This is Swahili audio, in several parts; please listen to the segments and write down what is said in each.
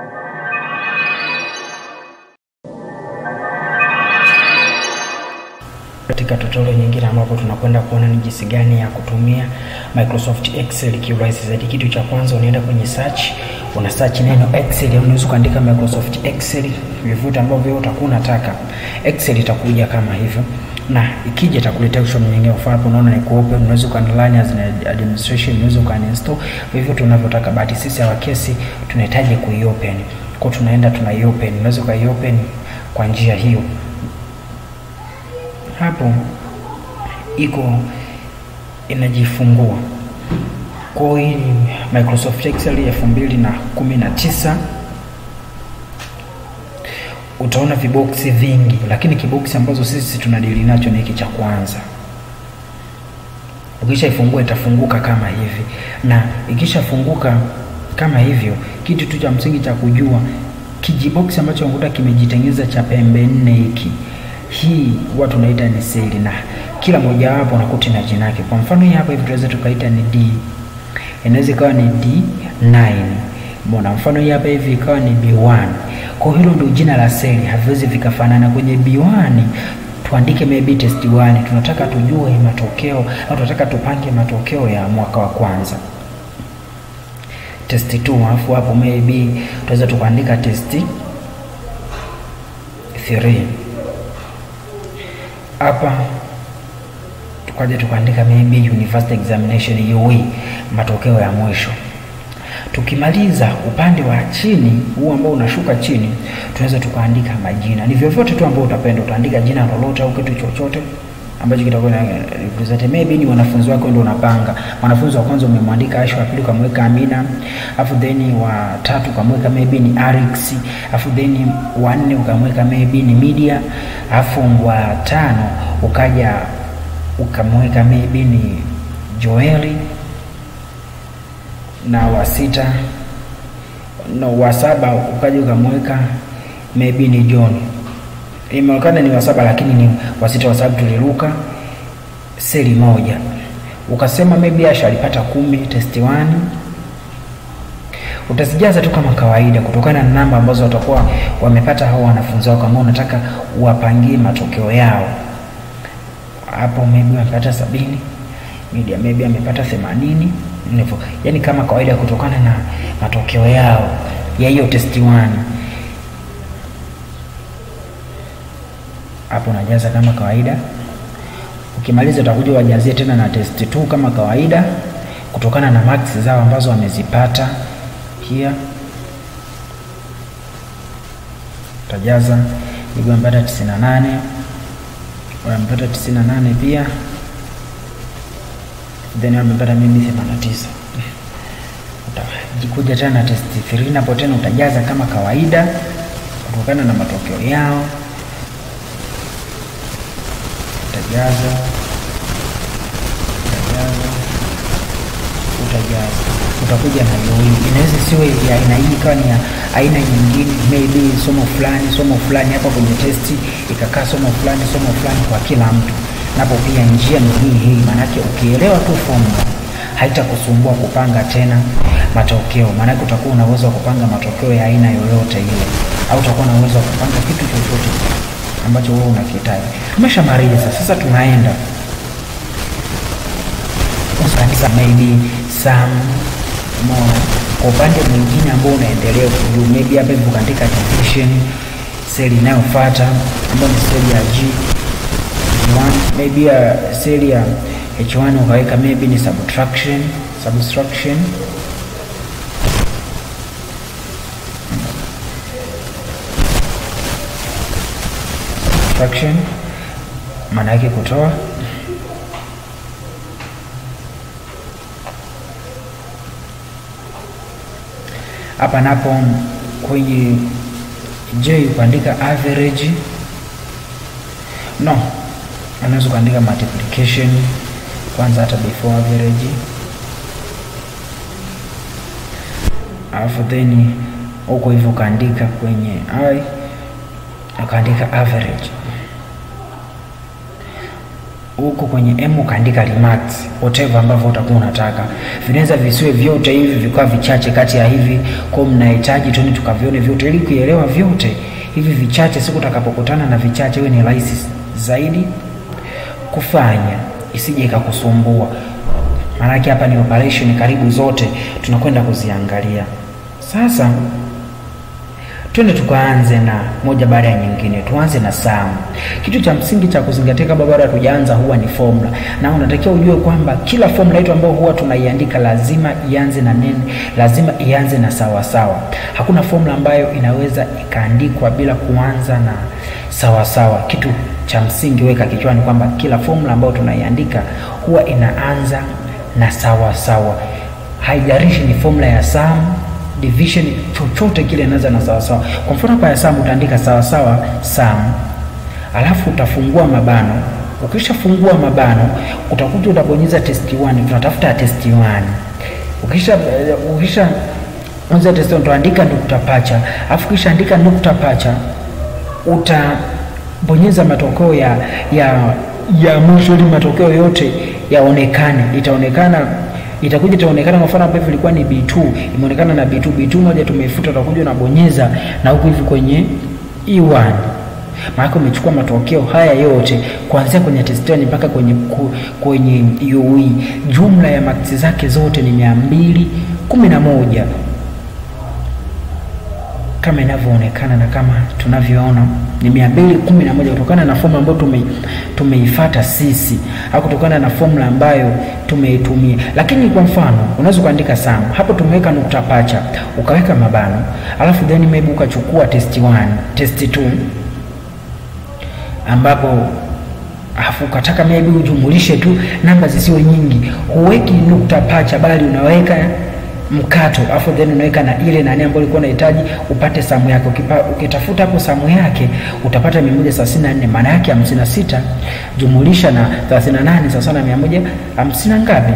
Katika tutorial nyingine ambapo tunakwenda kuona ni jinsi gani ya kutumia Microsoft Excel kiurahisi zaidi. Kitu cha kwanza unaenda kwenye search, una search neno Excel, unaweza kuandika Microsoft Excel vyovyote ambavyo utakuwa unataka. Excel itakuja kama hivyo na ikija itakuletea option nyingine. Kwa hapo unaona ni open, unaweza ukaunline as an administration, unaweza ukaninstall vyovyote unavyotaka, but sisi hawa kesi tunahitaji kuiopen. Kwa tunaenda tunaiopen, unaweza ukaiopen kwa njia hiyo hapo iko inajifungua. Kwa hii ni Microsoft Excel elfu mbili na kumi na tisa. Utaona viboksi vingi, lakini kiboksi ambazo sisi tunadili nacho ni hiki cha kwanza. Ukishaifungua itafunguka kama hivi, na ikishafunguka kama hivyo, kitu tu cha msingi cha kujua, kijiboksi ambacho unakuta kimejitengeneza cha pembe nne hiki hii huwa tunaita ni seli na kila mojawapo unakuta na jina lake. Kwa mfano hii hapa hivi tunaweza tukaita ni D, inaweza ikawa ni D9. Mbona mfano hii hapa hivi ikawa ni B1. Kwa hilo ndio jina la seli, haviwezi vikafanana. Kwenye B1 tuandike maybe test 1, tunataka tujue matokeo au tunataka tupange matokeo ya mwaka wa kwanza test 2, alafu hapo maybe tunaweza tukaandika test 3 hapa tukaja tukaandika maybe university examination UE, matokeo ya mwisho. Tukimaliza upande wa chini huu ambao unashuka chini, tunaweza tukaandika majina, ni vyovyote tu ambao utapenda, utaandika jina lolote au kitu chochote ambacho kitakuwa na represent maybe ni wanafunzi wako ndio unapanga. Mwanafunzi wa kwanza umemwandika Aisha, wa pili ukamweka Amina, afu then wa tatu ukamweka maybe ni Arix, afu then wa nne ukamweka maybe ni Media, afu wa tano ukaja ukamweka maybe ni Joeli, na wa sita no, wa saba ukaja ukamweka maybe ni John imeonekana ni wa saba lakini ni wa sita, kwa sababu tuliruka seli moja. Ukasema maybe Asha alipata kumi test 1 utazijaza tu kama kawaida, kutokana na namba ambazo watakuwa wamepata hao wanafunzi wako ambao unataka uwapangie matokeo yao. Hapo maybe amepata sabini, media maybe amepata themanini, hivyo yani kama kawaida, kutokana na matokeo yao ya hiyo test 1 hapo unajaza kama kawaida. Ukimaliza utakuja wajazie tena na test 2 kama kawaida, kutokana na marks zao ambazo wamezipata. Pia utajaza hivyo, amepata 98 wamepata 98 pia, then wamepata mimi 89. Utajikuja tena na test 3 napo tena utajaza kama kawaida, kutokana na matokeo yao utajaza utajaza utajaza, utakuja na hiyo hii. Inaweza siwe ya aina hii, ikawa ni ya aina nyingine, maybe somo fulani somo fulani hapa kwenye testi ikakaa somo fulani somo fulani kwa kila mtu. Napo pia njia ni hii hii, maanake ukielewa tu formula haitakusumbua kupanga tena matokeo, maanake utakuwa una uwezo wa kupanga matokeo ya aina yoyote ile, au utakuwa na uwezo wa kupanga kitu chochote ambacho wewe unakihitaji. Tumeshamaliza sasa, tunaenda usaandika maybe some more. Kwa upande mwingine ambao unaendelea kujua, maybe hapa hivi ukaandika division, seli inayofuata ambayo ni seli ya G H1, maybe ya seli ya H1 ukaweka maybe ni subtraction subtraction subtraction maana yake kutoa. Hapa napo kwenye J ukaandika average, no, unaweza ukaandika multiplication kwanza hata before average, alafu then huko hivyo ukaandika kwenye I ukaandika average huko kwenye m ukaandika Remax whatever ambavyo utakuwa unataka. Vinaweza visiwe vyote hivi vikawa vichache kati ya hivi, kwa mnahitaji tu tukavione vyote ili kuelewa vyote hivi vichache, siku utakapokutana na vichache iwe ni rahisi zaidi kufanya, isije ikakusumbua. Maanake hapa ni operation karibu zote tunakwenda kuziangalia. Sasa twende tukaanze na moja baada ya nyingine. Tuanze na sum. Kitu cha msingi cha kuzingatia kabla bado hatujaanza huwa ni formula, na unatakiwa ujue kwamba kila formula yetu ambayo huwa tunaiandika lazima ianze na neno, lazima ianze na sawa sawa. Hakuna formula ambayo inaweza ikaandikwa bila kuanza na sawa sawa. Kitu cha msingi weka kichwani kwamba kila formula ambayo tunaiandika huwa inaanza na sawa sawa, haijalishi ni formula ya sum division chochote kile inaanza na sawa sawa. Kwa mfano kwa hesabu utaandika sawa sawa sum, alafu utafungua mabano. Ukishafungua mabano, utakuja utabonyeza test 1, tunatafuta test 1. Ukisha ukisha anza test 1 utaandika nukta pacha, alafu kisha andika nukta pacha, utabonyeza matokeo ya ya ya mwisho ili matokeo yote yaonekane. Itaonekana itakuja itaonekana kwa mfano hapa hivi ilikuwa ni B2 imeonekana na B2 B2 moja tumeifuta, utakuja unabonyeza na huku hivi kwenye E1, maana umechukua matokeo haya yote kuanzia kwenye test 1 mpaka kwenye ku, kwenye UE. Jumla ya maksi zake zote ni mia mbili kumi na moja kama inavyoonekana na kama tunavyoona ni mia mbili kumi na moja kutokana na formula ambayo tume, tumeifata sisi au kutokana na formula ambayo tumeitumia. Lakini kwa mfano unaweza ukaandika sum hapo, tumeweka nukta pacha ukaweka mabano, alafu then maybe ukachukua test 1 test 2 ambapo afu ukataka maybe ujumulishe tu namba zisiwe nyingi, huweki nukta pacha bali unaweka mkato afu then unaweka na ile nani ambayo ulikuwa unahitaji upate samu yake. Ukipa, ukitafuta hapo samu yake utapata 134 maana yake 56 jumulisha na 38 sawa na 150 ngapi?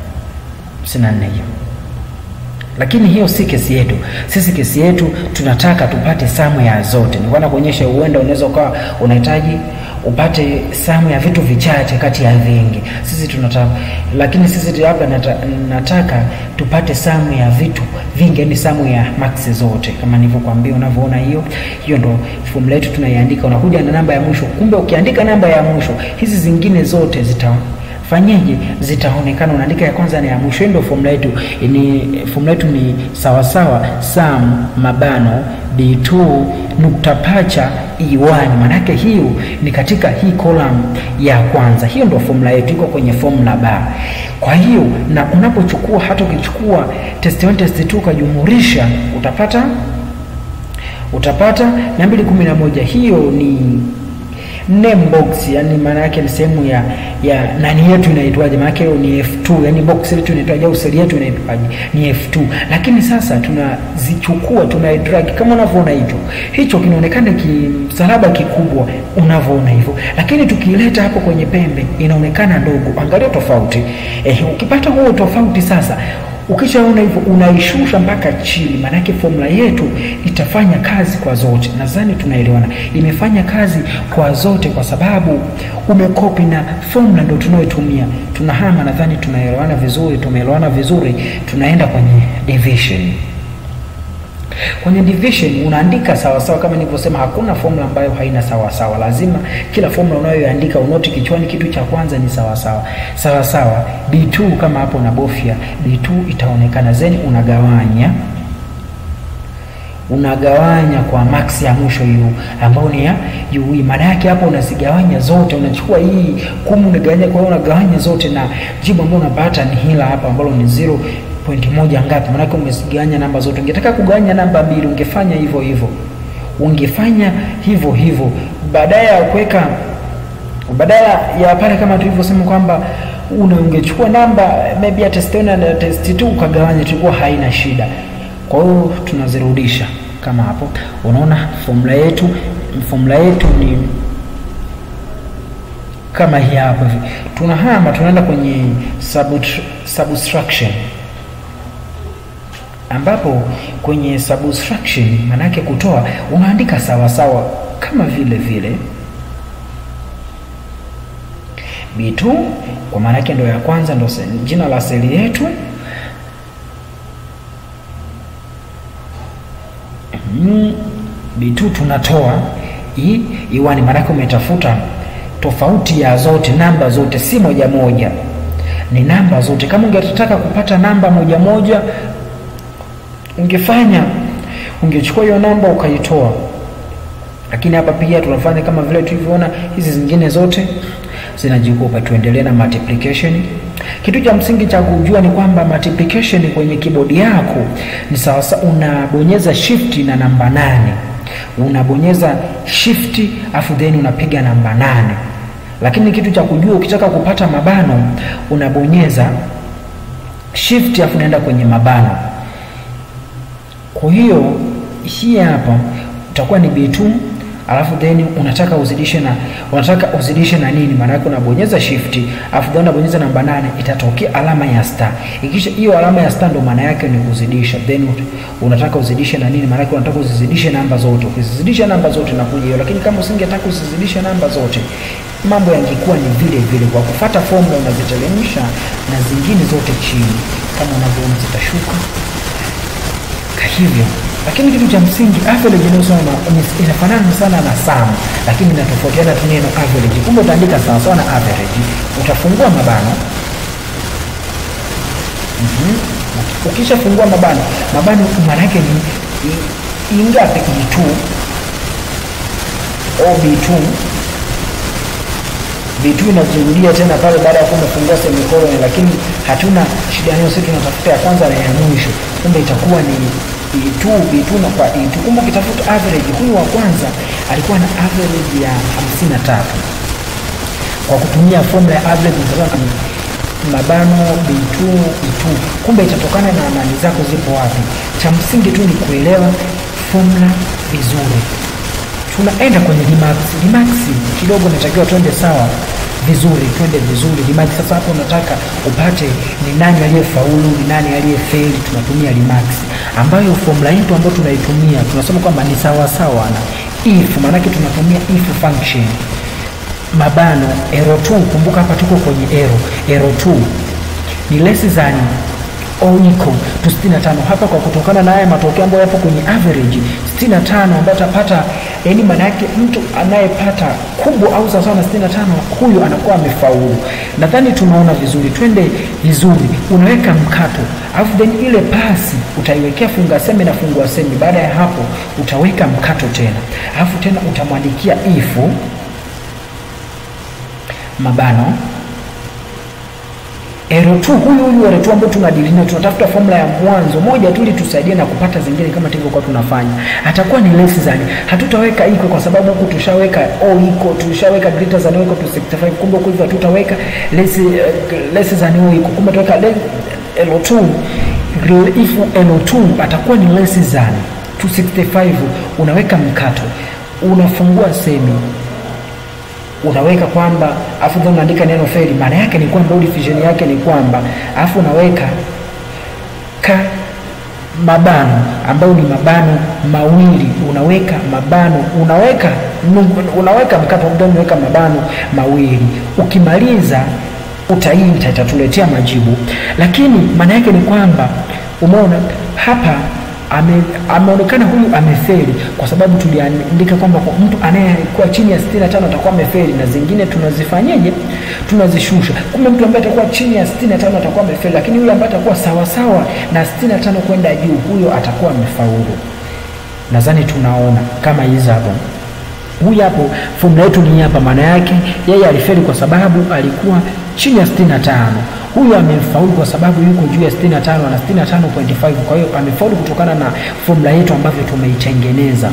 54 hiyo. Lakini hiyo si kesi yetu. Sisi kesi yetu tunataka tupate samu ya zote. Nilikuwa nakuonyesha, huenda unaweza ukawa unahitaji upate samu ya vitu vichache kati ya vingi. Sisi tunataka, lakini sisi labda nata, nataka tupate samu ya vitu vingi, yani samu ya max zote, kama nilivyokuambia. Unavyoona hiyo hiyo, ndo formula yetu tunaiandika. Unakuja na namba ya mwisho, kumbe ukiandika namba ya mwisho hizi zingine zote zita fanyeje zitaonekana. Unaandika ya kwanza na ya mwisho. Ndio formula yetu ni formula yetu ni sawa sawa sum mabano b2 nukta pacha e1. Maanake hiyo ni katika hii column ya kwanza. Hiyo ndio formula yetu, iko kwenye formula bar. Kwa hiyo na unapochukua hata ukichukua test 1 test 2 ukajumulisha utapata utapata mia mbili kumi na moja. Hiyo ni name box yani, maana yake ni sehemu ya ya nani yetu inaitwaje? Maana yake ni F2, yani box yetu inaitwaje au seli yetu inaitwaje? Ni F2. Lakini sasa tunazichukua tuna drag kama unavyoona hivyo, hicho kinaonekana kimsalaba kikubwa unavyoona hivyo, lakini tukileta hapo kwenye pembe inaonekana ndogo. Angalia tofauti eh, ukipata huo tofauti sasa Ukishaona hivyo unaishusha mpaka chini, maanake formula yetu itafanya kazi kwa zote. Nadhani tunaelewana, imefanya kazi kwa zote kwa sababu umekopi na formula ndio tunayotumia. Tunahama, nadhani tunaelewana vizuri, tumeelewana vizuri. Tunaenda kwenye division. Kwenye division unaandika sawa sawa, kama nilivyosema, hakuna formula ambayo haina sawa sawa. Lazima kila formula unayoandika unoti kichwani, kitu cha kwanza ni sawa sawa. Sawa sawa B2, kama hapo unabofya B2 itaonekana, zeni unagawanya unagawanya kwa max ya mwisho hiyo ambayo ni ya UE. Maana yake hapo unazigawanya zote, unachukua hii kumi unagawanya, kwa hiyo unagawanya zote, na jibu ambalo unapata ni hila hapa ambalo ni zero pointi moja ngapi? Maanake umezigawanya namba zote. Ungetaka kugawanya namba mbili, ungefanya hivyo hivyo, ungefanya hivyo hivyo, badala ya kuweka, badala ya pale kama tulivyosema kwamba una ungechukua namba maybe ya test 1 na test 2 ukagawanya, tulikuwa haina shida. Kwa hiyo tunazirudisha kama hapo. Unaona formula yetu, formula yetu ni kama hii hapa hivi. Tunahama tunaenda kwenye subtraction ambapo kwenye subtraction maana yake kutoa, unaandika sawa sawa kama vile vile B2 kwa maana yake ndo ya kwanza, ndo jina la seli yetu. Mm, B2 tunatoa hii iwani, maana yake umetafuta tofauti ya zote, namba zote, si moja moja, ni namba zote. Kama ungetaka kupata namba moja moja, ungefanya ungechukua hiyo namba ukaitoa, lakini hapa pia tunafanya kama vile tulivyoona, hizi zingine zote zinajikupa. Tuendelee na multiplication. Kitu cha msingi cha kujua ni kwamba multiplication kwenye kibodi yako ni sawa, unabonyeza shift na namba nane, unabonyeza shift afu then unapiga namba nane. Lakini kitu cha kujua, ukitaka kupata mabano unabonyeza shift afu unaenda kwenye mabano. Kwa hiyo hii hapa utakuwa ni B2 alafu then unataka uzidishe na unataka uzidishe na nini? Maana yake unabonyeza shift alafu then unabonyeza namba nane, itatokea alama ya star. Ikisha hiyo alama ya star, ndo maana yake ni kuzidisha. Then unataka uzidishe na nini? Maana yake unataka uzizidishe namba zote. Ukizidisha namba zote na kuja hiyo, lakini kama usingetaka usizidishe namba zote, mambo yangekuwa ni vile vile. Kwa kufuata formula unaziteremsha na zingine zote chini, kama unavyoona zitashuka hivyo lakini kitu cha msingi average inayosoma inafanana sana na sum, lakini inatofautiana tu neno average. Kumbe utaandika sawa sawa na average, utafungua mabano mm -hmm. Ukishafungua mabano, mabano maana yake ni ingapi? B2 au B2 B2 inajirudia tena pale baada ya kuwa umefungua semicolon, lakini hatuna shida nayo, sisi tunatafuta ya kwanza na ya mwisho. Kumbe itakuwa ni B2 B2 na kwa E2. Kumbe ukitafuta average, huyu wa kwanza alikuwa na average ya 53 kwa kutumia formula ya average mtazama mabano B2 E2. Kumbe itatokana na amani zako zipo wapi. Cha msingi tu ni kuelewa formula vizuri. Tunaenda kwenye Remax. Remax kidogo natakiwa twende sawa vizuri, twende vizuri Remax. Sasa hapo unataka upate ni nani aliyefaulu, ni nani aliyefeli. Tunatumia Remax ambayo formula yetu ambayo tunaitumia tunasema kwamba ni sawa sawa na if, maanake tunatumia if function mabano ero 2. Kumbuka hapa tuko kwenye ero ero 2 ni less than au equal to 65 hapa, kwa kutokana na haya matokeo ambayo yapo kwenye average 65 ambayo atapata, yani maana yake mtu anayepata kubwa au sawa sawa na 65 huyo anakuwa amefaulu. Nadhani tunaona vizuri, twende vizuri. Unaweka mkato alafu then ile pasi utaiwekea funga semi na fungua semi. Baada ya hapo utaweka mkato tena, alafu tena utamwandikia if mabano ero 2 huyu huyu ero 2 ambao tunadili nayo, tunatafuta formula ya mwanzo moja tu ili tusaidie na kupata zingine kama tulivyokuwa tunafanya. Atakuwa ni less than, hatutaweka equal kwa sababu huku tushaweka o equal, tushaweka greater than or equal to 65. Kumbe huku hivyo hatutaweka less uh, less than or equal, kumbe tutaweka ero 2 if ero 2 atakuwa ni less than 265, unaweka mkato, unafungua semi unaweka kwamba afu then unaandika neno feli. Maana yake ni kwamba division yake ni kwamba afu unaweka ka mabano ambayo ni mabano mawili, unaweka mabano unaweka unaweka mkato then unaweka mabano mawili. Ukimaliza utaita, itatuletea majibu, lakini maana yake ni kwamba umeona hapa ame, ameonekana huyu amefeli kwa sababu tuliandika kwamba kwa mtu anayekuwa chini ya 65 atakuwa amefeli, na zingine tunazifanyeje? Tunazishusha. Kumbe mtu ambaye atakuwa chini ya 65 atakuwa amefeli, lakini yule ambaye atakuwa sawa sawa na 65 kwenda juu, huyo atakuwa amefaulu. Nadhani tunaona kama hizi hapo. Huyu hapo formula yetu ni hapa, maana yake yeye alifeli kwa sababu alikuwa chini ya 65 huyu amefaulu kwa sababu yuko juu ya 65 na 65.5. Kwa hiyo amefaulu kutokana na formula yetu ambavyo tumeitengeneza.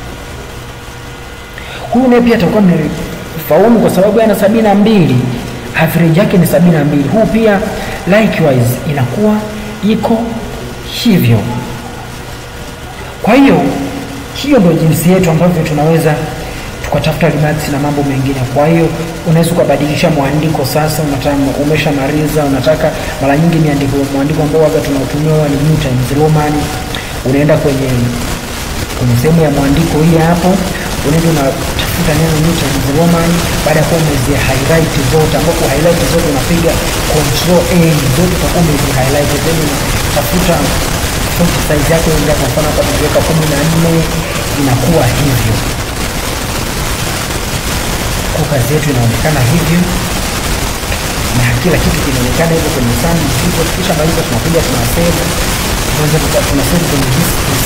Huyu naye pia atakuwa amefaulu kwa sababu ana sabini na mbili, average yake ni sabini na mbili. Huu pia likewise inakuwa iko hivyo. Kwa hiyo hiyo ndio jinsi yetu ambavyo tunaweza tukatafuta Remax na mambo mengine. Kwa hiyo unaweza ukabadilisha mwandiko sasa, unataka umeshamaliza, unataka mara nyingi miandiko mwandiko ambao waga tunautumia huwa ni New Times Roman. Unaenda kwenye kwenye sehemu ya mwandiko hii hapo, unaenda unatafuta neno New Times Roman baada ya kuwa umezi highlight zote, ambapo highlight zote unapiga control A zote utakuwa umezi highlight, then unatafuta font size yako ndio kwa mfano hapa tukiweka kumi na nne inakuwa hivyo kwa kazi yetu inaonekana hivyo na kila kitu kinaonekana hivyo kwenye sandi hivyo. Kisha maliza tunakuja tuna save, kwanza tuna save kwenye disk PC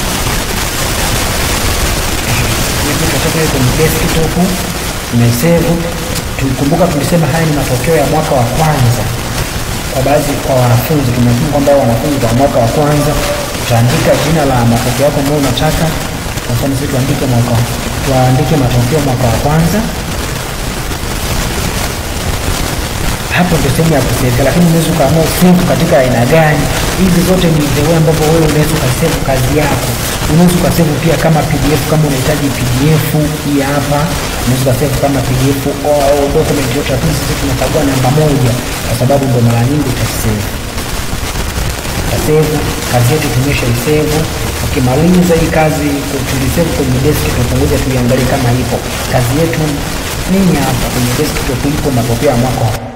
tutatoka kwenye desktop tumesave. Tukumbuka tulisema haya ni matokeo ya mwaka wa kwanza kwa baadhi kwa wanafunzi, tumesema kwamba wanafunzi wa mwaka wa kwanza utaandika jina la matokeo yako ambayo unataka. Kwa mfano sisi tuandike mwaka tuandike matokeo mwaka wa kwanza hapo ndio sehemu ya kusave, lakini unaweza ukaamua save katika aina gani. Hizi zote ni the way ambavyo wewe unaweza ukasave kazi yako. Unaweza ukasave pia kama PDF kama unahitaji PDF hii hapa, unaweza ukasave kama PDF au document yote, lakini sisi tunachagua namba moja kwa sababu ndio mara nyingi utasave utasave kazi yetu tumesha isave. Ukimaliza hii kazi tulisave kwenye desktop, ngoja tuiangalie kama ipo kazi yetu nini hapa kwenye desktop, ipo matokeo ya mwaka